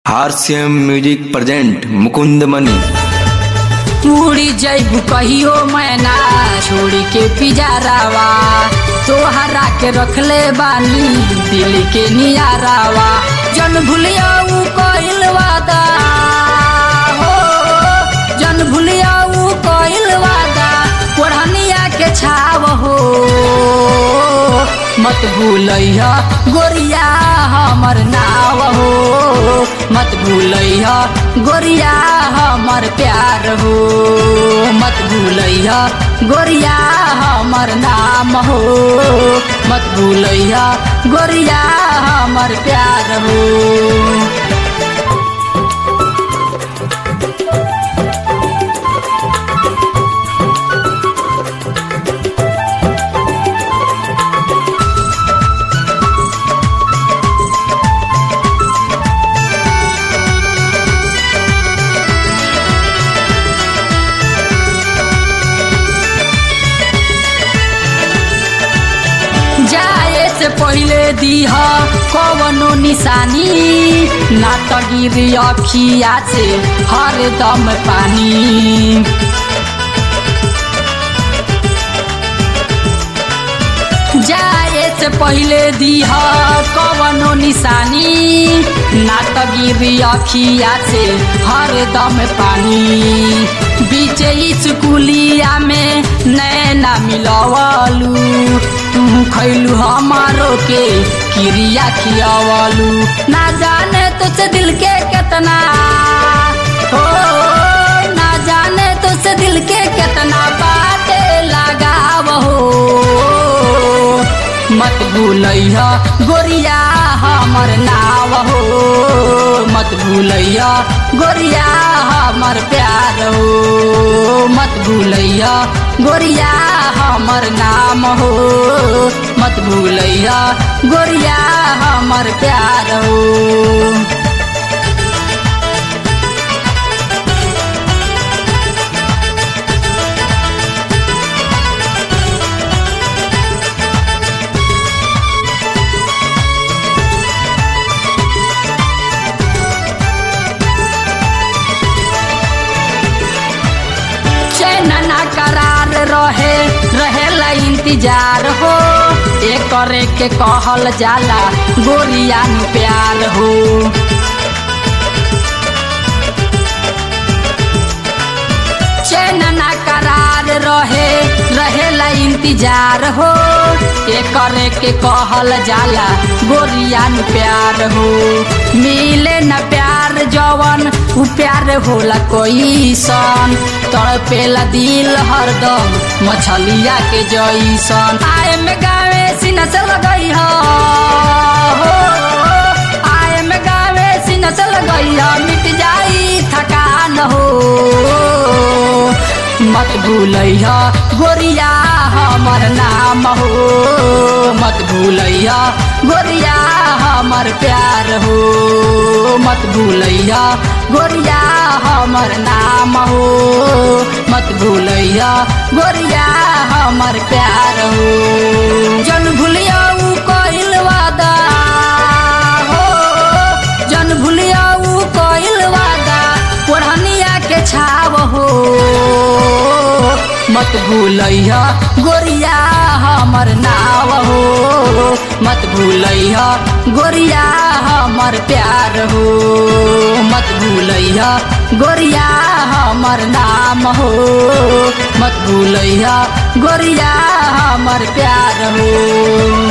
हारसीएम music present Mukund Mani उड़ी जैबू कहियो मैना छोड़ी के पिजारावा तोहरा के रखले बानी दिल के नियारावा जन भूलिया ऊ कइल वादा हो जन भूलिया ऊ कइल वादा ओढ़निया के छाव हो मत भूलैया गोरिया हमर नाव हो मत भूलैया गोरिया हमर प्यार हो मत भूलैया गोरिया हमर नाम हो मत भूलैया गोरिया हमर प्यार हो जाए से पहले दीह कवनो निशानी ना त गिरी अखिया से हरदम पानी जाए से पहले दीह कवनो निशानी ना त गिरी अखिया से हरदम पानी बीचे स्कूलिया में नैना मिलवलू तू खैलू हमारो के क्रिया खियावलू ना जाने तुझसे दिल के कितना हो ना जाने तुझसे दिल के कितना बातें लगाव हो मत भूलैया गोरिया हमर नाव हो मत भूलैया गोरिया हमर प्यार हो मत भूलैया गोरिया हमर नाम हो मत भूलैया गोरिया हमर प्यार हो चैनना करार रहे रहेला इंतजार हो एक करे के कहल जाला गोरिया नु प्यार हो चैनना करार रहे रहेला इंतजार हो एक करे के कहल जाला गोरिया नु प्यार हो मिले न प्यार जवन उ प्यार होला कोई सन तड़पेला दिल हरदम मछलिया के जैसन आए में गावे सीना से लगई हो आए में गावे सीना से लगई हो मिट जाई थकान हो मत भूलैया गोरिया हमर नाम हो मत भूलैया गोरिया हमर प्यार हो मत भूलैया गोरिया हमर नाम हो मत भूलैया गोरिया हमर प्यार हो जन भूलिया ऊ कइल वादा हो जन भूलिया ऊ कइल वादा ओढ़निया के छाव हो मत भूलैया गोरिया हमर नाव हो मत भूलैया गोरिया हमर प्यार हो मत भूलैया गोरिया हमर नाम हो मत भूलैया गोरिया हमर प्यार हो